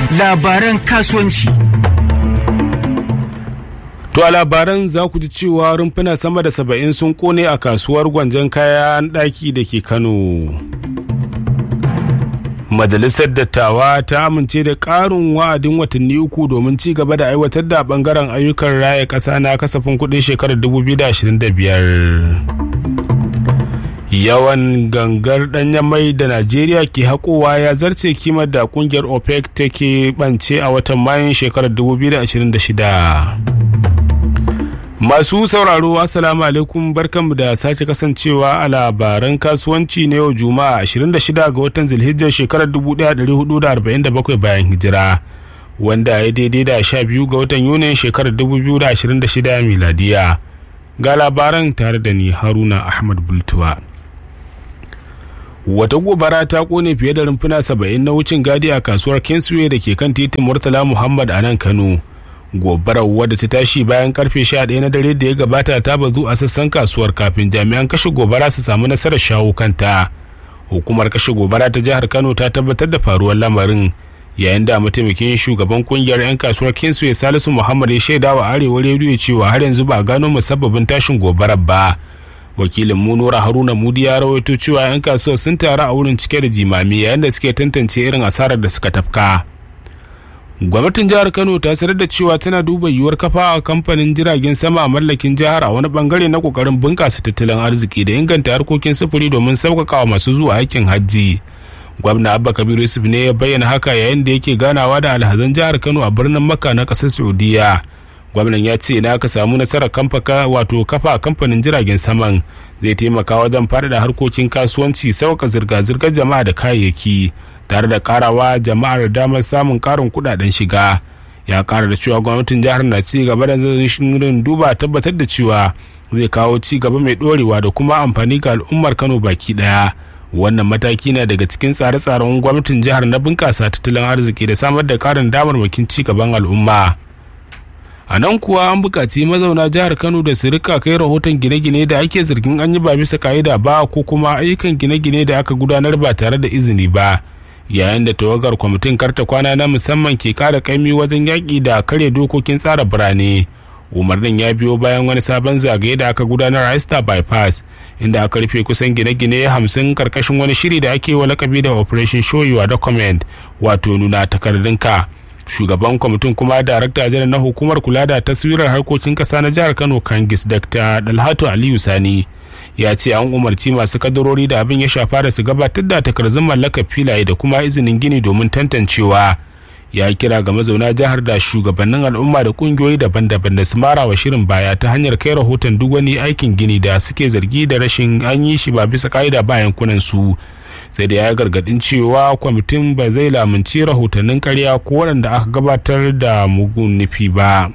labaran kasuwanci. To a labaran za ku ji cewa rumfuna sama da saba'in sun kone a kasuwar gwanjan kayan ɗaki da ke Kano. Majalisar Dattawa ta amince da ƙarin wa'adin watanni uku domin ci gaba da aiwatar da ɓangaren ayyukan raya ƙasa na kasafin kuɗin shekarar 2025. Yawan gangar ɗanyen mai da Najeriya ke haƙowa ya zarce kimar da ƙungiyar OPEC take ɓance a watan Mayun shekarar 2026. Masu sauraro Assalamu alaikum barkanmu da sake kasancewa a labaran kasuwanci na yau Juma'a 26 ga watan Zulhijjar shekarar 1447 bayan hijira wanda ya daidai da 12 ga watan Yunin shekarar 2026 miladiya. Ga labaran tare da ni Haruna Ahmad Bultuwa. Wata gobara ta kone fiye da rumfuna 70 na wucin gadi a kasuwar Kingsway da ke kan titin Murtala Muhammad a nan Kano. gobarar wadda ta tashi bayan karfe 11 na dare da ya gabata ta bazu a sassan kasuwar kafin jami'an kashe gobara su samu nasarar shawo kanta hukumar kashe gobara ta jihar kano ta tabbatar da faruwar lamarin yayin da mataimakin shugaban kungiyar 'yan kasuwar kingsway salisu muhammad ya shaida wa arewa rediyo cewa har yanzu ba gano musabbabin tashin gobarar ba wakilin mu nura haruna mudi ya rawaito cewa 'yan kasuwar sun taru a wurin cike da jimami yayin da suke tantance irin asarar da suka tafka gwamnatin jihar kano ta sanar da cewa tana duba yiwuwar kafa a kamfanin jiragen sama a mallakin jihar a wani bangare na kokarin bunkasa tattalin arziki da inganta harkokin sufuri domin sauƙaƙa masu zuwa aikin hajji gwamna abba kabiru yusuf ne ya bayyana haka yayin da yake ganawa da alhazan jihar kano a birnin makka na ƙasar saudiya gwamnan ya ce na aka samu nasarar kamfaka wato kafa kamfanin jiragen saman zai taimaka wajen faɗaɗa harkokin kasuwanci sauƙa zirga-zirgar jama'a da kayayyaki tare da karawa jama'ar damar samun karin kudaden shiga ya kara da cewa gwamnatin jihar na ci gaba da shirin duba tabbatar da cewa zai kawo ci gaba mai dorewa da kuma amfani ga al'ummar kano baki daya wannan mataki na daga cikin tsare-tsaren gwamnatin jihar na bunkasa tattalin arziki da samar da karin damarmakin ci gaban al'umma a nan kuwa an buƙaci mazauna jihar kano da su rika kai rahoton gine-gine da ake zargin an yi ba bisa ka'ida ba ko kuma ayyukan gine-gine da aka gudanar ba tare da izini ba yayin da tawagar kwamitin karta kwana na musamman ke kara kaimi wajen yaƙi da karya dokokin tsara birane umarnin ya biyo bayan wani sabon zagaye da aka gudanar a Easter bypass inda aka rufe kusan gine-gine hamsin karkashin wani shiri da ake wa lakabi da operation show your document wato nuna takardunka shugaban kwamitin kuma darakta janar na hukumar kula da taswirar harkokin kasa na jihar kano kangis dr dalhatu aliyu sani ya ce an umarci masu kadarori da abin ya shafa da su gabatar da takardun mallakar filaye da kuma izinin gini domin tantancewa ya kira ga mazauna jihar da shugabannin al'umma da kungiyoyi daban-daban da su mara wa shirin baya ta hanyar kai rahoton duk wani aikin gini da suke zargi da rashin an yi shi ba bisa ka'ida ba yankunan su sai da ya gargadin cewa kwamitin ba zai lamunci rahotannin karya ko waɗanda aka gabatar da mugun nufi ba.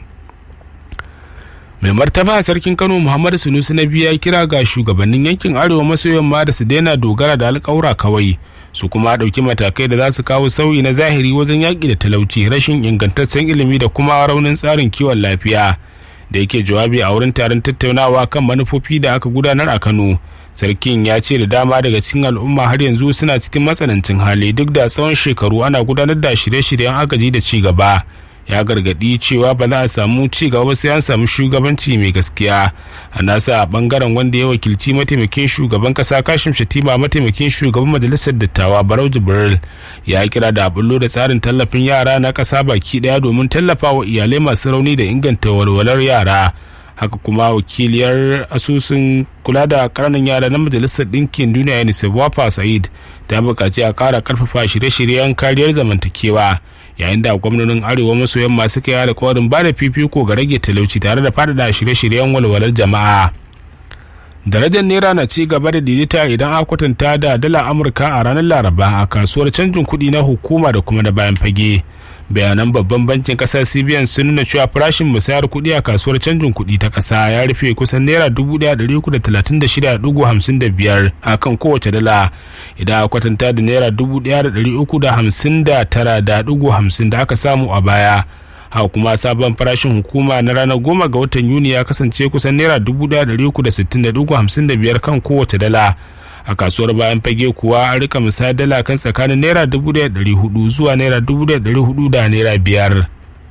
mai martaba sarkin kano muhammadu sunusu na biya kira ga shugabannin yankin arewa maso yamma da su daina dogara da alƙawura kawai su kuma ɗauki matakai da za su kawo sauyi na zahiri wajen yaƙi da talauci rashin ingantaccen ilimi da kuma raunin tsarin kiwon lafiya da yake jawabi a wurin taron tattaunawa kan manufofi da aka gudanar a kano sarkin ya ce da dama daga cikin al'umma har yanzu suna cikin matsanancin hali duk da tsawon shekaru ana gudanar da shirye-shiryen agaji da ci gaba ya gargadi cewa ba za a samu ci gaba ba sai an samu shugabanci mai gaskiya a nasa a bangaren wanda ya wakilci mataimakin shugaban kasa kashim shatima mataimakin shugaban majalisar dattawa barau jibril ya kira da bullo da tsarin tallafin yara na kasa baki daya domin tallafa wa iyalai masu rauni da inganta walwalar yara haka kuma wakiliyar asusun kula da ƙananan yara na majalisar ɗinkin duniya unicef wafa sa'id ta buƙaci a ƙara ƙarfafa shirye-shiryen kariyar zamantakewa yayin da gwamnonin arewa maso yamma suka yi alkawarin ba da fifiko ga rage talauci tare da faɗaɗa shirye-shiryen walwalar jama'a darajar naira na ci gaba da daidaita idan aka kwatanta da dala amurka a ranar laraba a kasuwar canjin kuɗi na hukuma da kuma na bayan fage bayanan babban bankin kasar cbn sun nuna cewa farashin musayar kuɗi a kasuwar canjin kuɗi ta ƙasa ya rufe kusan naira dubu ɗaya da riku da talatin da shida dugu hamsin da biyar a kan kowace dala idan a kwatanta da naira dubu ɗaya da ɗari uku da hamsin da tara da dugu hamsin da aka samu a baya haka kuma sabon farashin hukuma na ranar goma ga watan yuni ya kasance kusan naira dubu ɗaya da riku da sittin da dugu hamsin da biyar kan kowace dala a kasuwar bayan fage kuwa an rika misali dala kan tsakanin naira dubu da ɗari hudu zuwa naira dubu da ɗari hudu da naira biyar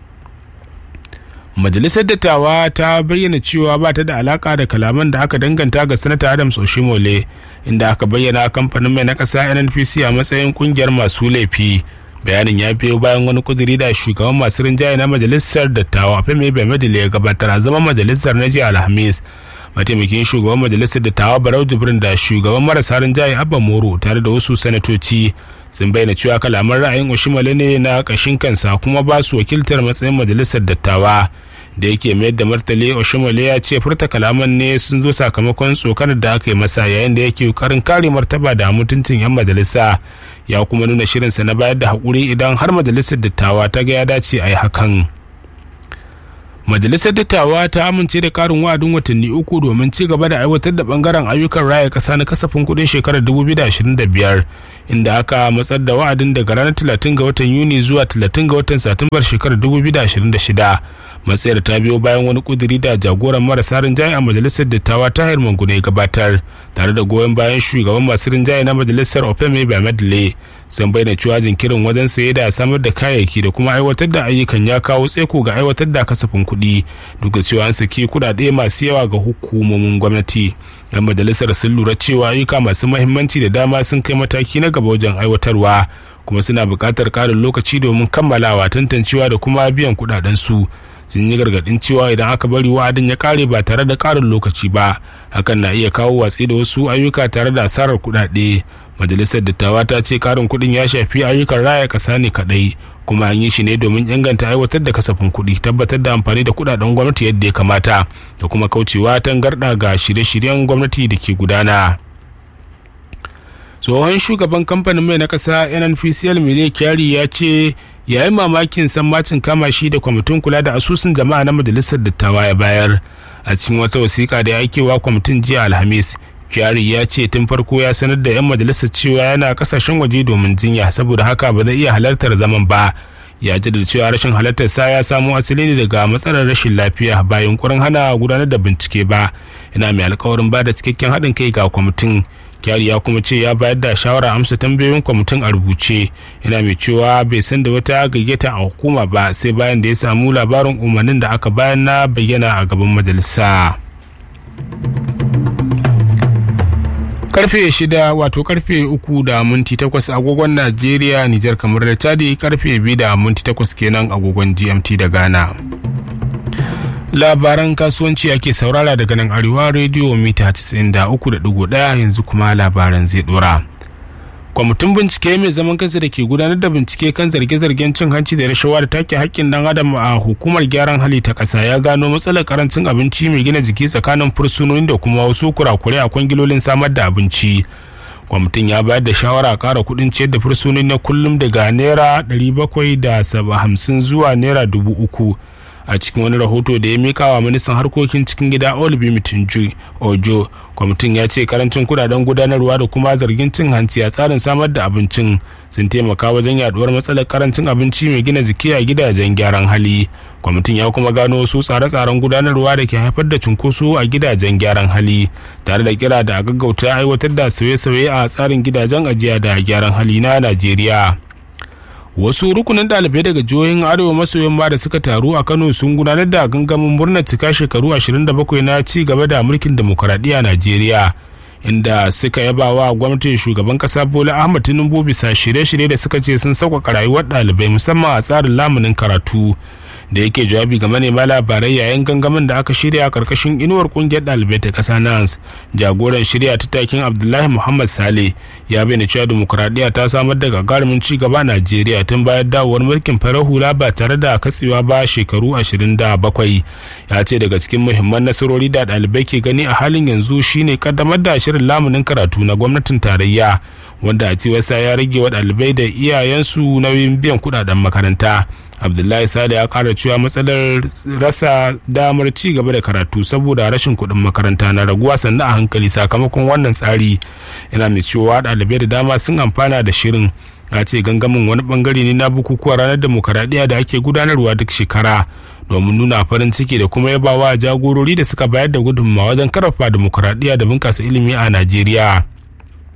majalisar dattawa ta bayyana cewa ba ta da alaka da kalaman da aka danganta ga sanata adams oshimole inda aka bayyana kamfanin mai na ƙasa nnpc a matsayin kungiyar masu laifi bayanin ya biyo bayan wani kuduri da shugaban masu rinjaye na majalisar dattawa femi bemedile ya gabatar a zaman majalisar na jiya alhamis mataimakin shugaban majalisar dattawa barau jibrin da shugaban marasa rinjaye abba moro tare da wasu sanatoci sun bayyana cewa kalaman ra'ayin oshimale ne na kashin kansa kuma ba su wakiltar matsayin majalisar dattawa da yake mayar da martali oshimale ya ce furta kalaman ne sun zo sakamakon tsokanar da aka yi masa yayin da yake karin kare martaba da mutuncin yan majalisa ya kuma nuna shirinsa na bayar da haƙuri idan har majalisar dattawa ta ga ya dace a yi hakan majalisar dattawa ta amince da karin wa'adin watanni uku domin ci gaba da aiwatar da bangaren ayyukan raya kasa na kasafin kudin shekarar 2025 inda aka matsar da wa'adin daga ranar 30 ga watan yuni zuwa 30 ga watan satumbar shekarar 2026 matsayar ta biyo bayan wani kuduri da jagoran marasa rinjaye a majalisar dattawa ta hayar mangune gabatar tare da goyon bayan shugaban masu rinjaye na majalisar ofeme bamadle sun bayyana cewa jinkirin wajen saye da samar da kayayyaki da kuma aiwatar da ayyukan ya kawo tseko ga aiwatar da kasafin kuɗi duk da cewa an saki kuɗaɗe masu yawa ga hukumomin gwamnati yan majalisar sun lura cewa ayyuka masu mahimmanci da dama sun kai mataki na gaba wajen aiwatarwa kuma suna buƙatar ƙarin lokaci domin kammalawa tantancewa da kuma biyan kuɗaɗen su sun yi gargaɗin cewa idan aka bari wa'adin ya ƙare ba tare da ƙarin lokaci ba hakan na iya kawo watsi da wasu ayyuka tare da asarar kuɗaɗe majalisar dattawa ta ce karin kuɗin ya shafi ayyukan raya ƙasa ne kaɗai kuma an yi shi ne domin inganta aiwatar da kasafin kuɗi tabbatar da amfani da kuɗaɗen gwamnati yadda ya kamata da kuma kaucewa tangarɗa ga shirye-shiryen gwamnati da ke gudana tsohon shugaban kamfanin mai na ƙasa nnpcl mele kyari ya ce yayin mamakin sammacin kama shi da kwamitin kula da asusun jama'a na majalisar dattawa ya bayar a cikin wata wasiƙa da ya aikewa kwamitin jiya alhamis kyari ya ce tun farko ya sanar da 'yan majalisar cewa yana kasashen waje domin jinya saboda haka ba zai iya halartar zaman ba ya ji da cewa rashin halartar sa ya samo asali ne daga matsalar rashin lafiya ba yunkurin hana gudanar da bincike ba yana mai alkawarin ba da cikakken haɗin kai ga kwamitin kyari ya kuma ce ya bayar da shawara amsa tambayoyin kwamitin a rubuce yana mai cewa bai san da wata gayyata a hukuma ba sai bayan da ya samu labarin umarnin da aka bayan na bayyana a gaban majalisa. karfe shida wato karfe uku da minti takwas agogon najeriya nijar kamar da chadi karfe biyu da minti takwas kenan agogon gmt da ghana labaran kasuwanci ake saurara daga nan arewa rediyo mita 93.1 yanzu kuma labaran zai dora kwamitin bincike mai zaman kansa da ke gudanar da bincike kan zarge-zargen cin hanci da rashawa da take haƙƙin dan adam a hukumar gyaran hali ta ƙasa ya gano matsalar karancin abinci mai gina jiki tsakanin fursunoni da kuma wasu kurakurai a kwangilolin samar da abinci kwamitin ya bayar da shawara a ƙara kuɗin ciyar da fursunoni na kullum daga naira 750 zuwa naira 3000 a cikin wani rahoto da ya mika wa ministan harkokin cikin gida olibi mitinju ojo kwamitin ya ce karancin kudaden gudanarwa da kuma zargin cin hanci a tsarin samar da abincin sun taimaka wajen yaduwar matsalar karancin abinci mai gina jiki a gidajen gyaran hali kwamitin ya kuma gano wasu tsare-tsaren gudanarwa da ke haifar da cunkoso a gidajen gyaran hali tare da kira da a gaggauta aiwatar da sauye-sauye a tsarin gidajen ajiya da gyaran hali na najeriya wasu rukunin ɗalibai daga jihohin arewa maso yamma da suka taru a kano sun gudanar da gangamin murnar cika shekaru 27 na ci gaba da mulkin demokuraɗiyya a najeriya inda suka yaba wa gwamnatin shugaban kasa bola ahmad tinubu bisa shirye-shirye da suka ce sun sauƙaƙa rayuwar ɗalibai musamman a tsarin lamunin karatu da yake jawabi ga manema labarai yayin gangamin da aka shirya a karkashin inuwar kungiyar ɗalibai ta ƙasa nans jagoran shirya ta takin abdullahi muhammad sale ya bayyana cewa demokuraɗiyya ta samar da gagarumin ci gaba a najeriya tun bayan dawowar mulkin farar hula ba tare da katsewa ba shekaru ashirin da bakwai ya ce daga cikin muhimman nasarori da ɗalibai ke gani a halin yanzu shine kaddamar da shirin lamunin karatu na gwamnatin tarayya wanda a cewarsa ya rage wa ɗalibai da iyayensu nauyin biyan kuɗaɗen makaranta abdullahi sale ya kara cewa matsalar rasa damar ci gaba da karatu saboda rashin kuɗin makaranta na raguwa sannan a hankali sakamakon wannan tsari yana mai cewa ɗalibai da dama sun amfana da shirin a ce gangamin wani bangare ne na bukukuwa ranar demokaradiyya da ake gudanarwa duk shekara domin nuna farin ciki da kuma yabawa jagorori da suka bayar da gudunmawa wajen karfafa demokaradiyya da bunkasa ilimi a najeriya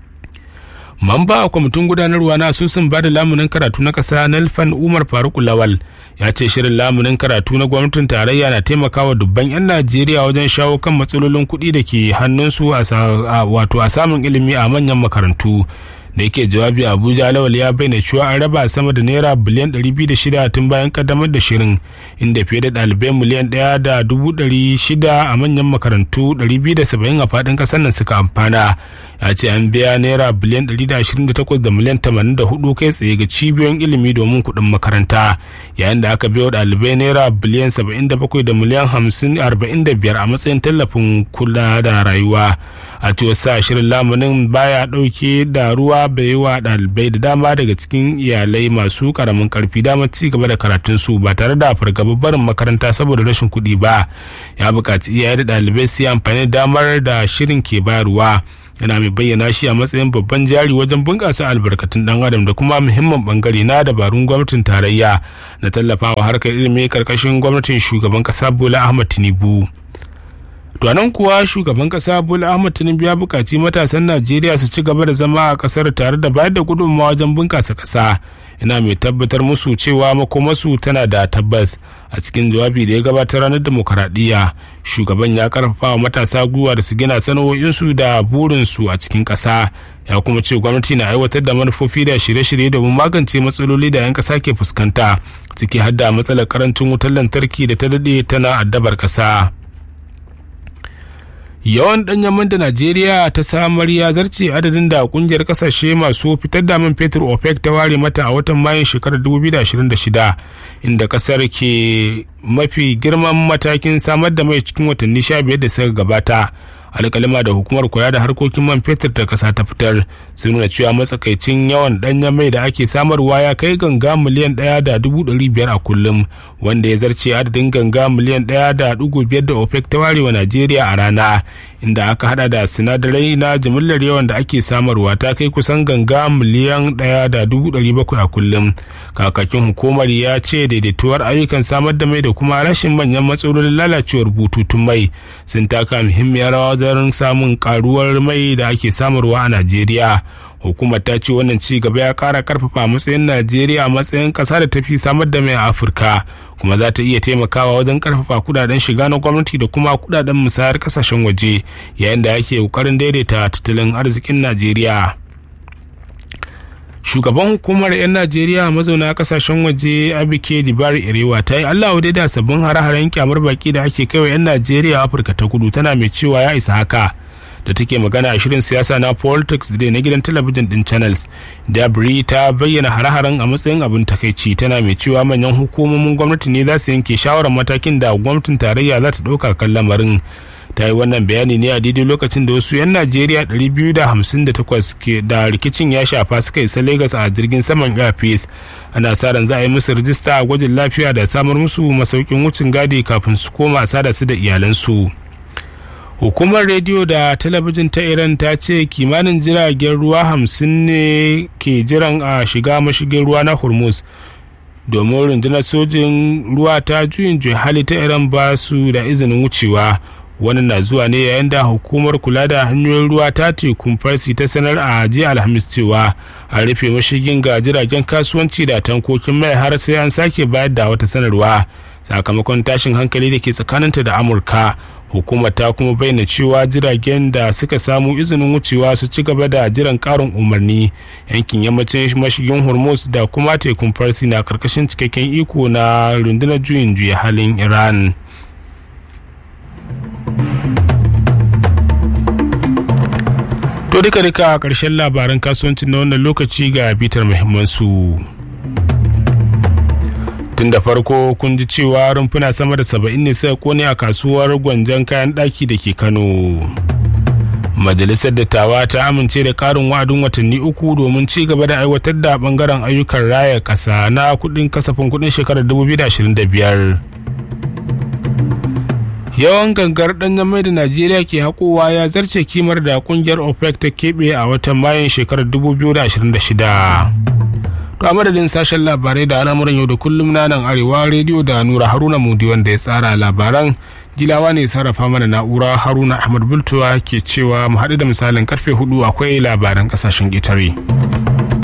mamba a kwamitin gudanarwa na asusun bada lamunin karatu na ƙasa nelfan umar faruk lawal ya ce shirin lamunin karatu na gwamnatin tarayya na taimakawa dubban 'yan najeriya wajen shawo kan matsalolin kuɗi da ke hannunsu wato a samun ilimi a manyan makarantu da yake jawabi a abuja lawal ya bayyana cewa an raba sama da naira biliyan 206 tun bayan kaddamar da shirin inda fiye da ɗalibai miliyan 1.600 a manyan makarantu 270 a faɗin ƙasar nan suka amfana ya ce an biya naira biliyan 128 da miliyan 84 kai tsaye ga cibiyoyin ilimi domin kuɗin makaranta yayin da aka biya ɗalibai naira biliyan 77 da miliyan 45 a matsayin tallafin kula da rayuwa a cewar sa shirin lamunin baya ɗauke da ruwa bai yi wa ɗalibai da dama daga cikin iyalai masu karamin karfi damar ci gaba da karatun su ba tare da fargaba barin makaranta saboda rashin kuɗi ba ya buƙaci iyaye da ɗalibai su yi amfani da damar da shirin ke bayarwa yana mai bayyana shi a matsayin babban jari wajen bunƙasa albarkatun ɗan adam da kuma muhimmin bangare na dabarun gwamnatin tarayya na tallafawa harkar ilimi karkashin gwamnatin shugaban ƙasa bola ahmad tinubu to nan kuwa shugaban kasa bola ahmad tinubu ya buƙaci matasan najeriya su ci gaba da zama a ƙasar tare da bayar da gudunmawa wajen bunƙasa ƙasa ina mai tabbatar musu cewa makomasu tana da tabbas a cikin jawabi da ya gabatar ranar demokaradiyya shugaban ya karfafa wa matasa gwiwa da su gina sana'o'insu da burinsu a cikin ƙasa ya kuma ce gwamnati na aiwatar da manufofi da shirye-shirye domin magance matsaloli da 'yan ƙasa ke fuskanta ciki har da matsalar karancin wutar lantarki da ta daɗe tana addabar ƙasa. yawan ɗanyen man da najeriya ta samar ya zarce adadin da kungiyar kasashe masu fitar da man fetur opec ta ware mata a watan mayun shekarar 2026 inda kasar ke mafi girman matakin samar da mai cikin watanni 15 da suka gabata alkalima da hukumar kula da harkokin man fetur da kasa ta fitar sun nuna cewa matsakaicin yawan danyen mai da ake samarwa ya kai ganga miliyan ɗaya da dubu ɗari biyar a kullum wanda ya zarce adadin ganga miliyan ɗaya da ɗigo biyar da opec ta ware wa najeriya a rana inda aka hada da sinadarai na jimillar yawan da ake samarwa ta kai kusan ganga miliyan ɗaya da dubu ɗari bakwai a kullum kakakin hukumar ya ce daidaituwar ayyukan samar da mai da kuma rashin manyan matsalolin lalacewar bututun mai sun taka muhimmiyar rawa wajen samun karuwar mai da ake samarwa a najeriya hukumar ta ce wannan ci gaba ya kara karfafa matsayin najeriya a matsayin kasa da tafi samar da mai a afirka kuma za ta iya taimakawa wajen karfafa kudaden shiga na gwamnati da kuma kudaden musayar kasashen waje yayin da ake kokarin daidaita tattalin arzikin najeriya shugaban hukumar 'yan najeriya mazauna kasashen waje abike dibari irewa ta yi allah wadai da sabbin hare-haren kyamar baki da ake kaiwa 'yan najeriya afirka ta kudu tana mai cewa ya isa haka da take magana a shirin siyasa na politics da na gidan talabijin din channels dabri ta bayyana hare-haren a matsayin abin takaici tana mai cewa manyan hukumomin gwamnati ne za su yanke shawarar matakin da gwamnatin tarayya za ta ɗauka kan lamarin ta yi wannan bayani ne a daidai lokacin da wasu 'yan najeriya 258 ke da rikicin ya shafa suka isa lagos a jirgin saman airpeace ana sa ran za a yi musu rijista a gwajin lafiya da samar musu masaukin wucin gadi kafin su koma sada su da iyalansu hukumar rediyo da talabijin ta iran ta ce kimanin jiragen ruwa hamsin ne ke jiran a shiga mashigin ruwa na hormuz domin rundunar sojin ruwa ta juyin hali ta iran ba su da izinin wucewa wannan na zuwa ne yayin da hukumar kula da hanyoyin ruwa ta tekun farsi ta sanar a jiya alhamis cewa a rufe mashigin ga jiragen kasuwanci da tankokin mai har sai an sake bayar da wata sanarwa sakamakon tashin hankali da ke tsakaninta da amurka hukumar ta kuma bayyana cewa jiragen da suka samu izinin wucewa su ci gaba da jiran karin umarni yankin yammacin mashigin hormuz da kuma tekun farsi na karkashin cikakken iko na rundunar juyin juya halin iran To duka duka a ƙarshen labaran kasuwancin na wannan lokaci ga bitar muhimmansu. Tun da farko kun ji cewa rumfuna sama da saba'in ne suka kone a kasuwar gwanjan kayan ɗaki da ke Kano. Majalisar dattawa ta amince da ƙarin wa'adin watanni uku domin ci gaba da aiwatar da ɓangaren ayyukan raya ƙasa na kuɗin kasafin kuɗin shekarar 2025. yawan gangar danyen mai da najeriya ke haƙowa ya zarce kimar da kungiyar opec ta keɓe a watan mayun shekarar 2026 to a madadin sashen labarai da al'amuran yau da kullum na nan arewa rediyo da nura haruna mudi wanda ya tsara labaran jilawa ne sarrafa mana na'ura haruna ahmad bultuwa ke cewa mu haɗu da misalin karfe hudu akwai labaran ƙasashen ƙetare.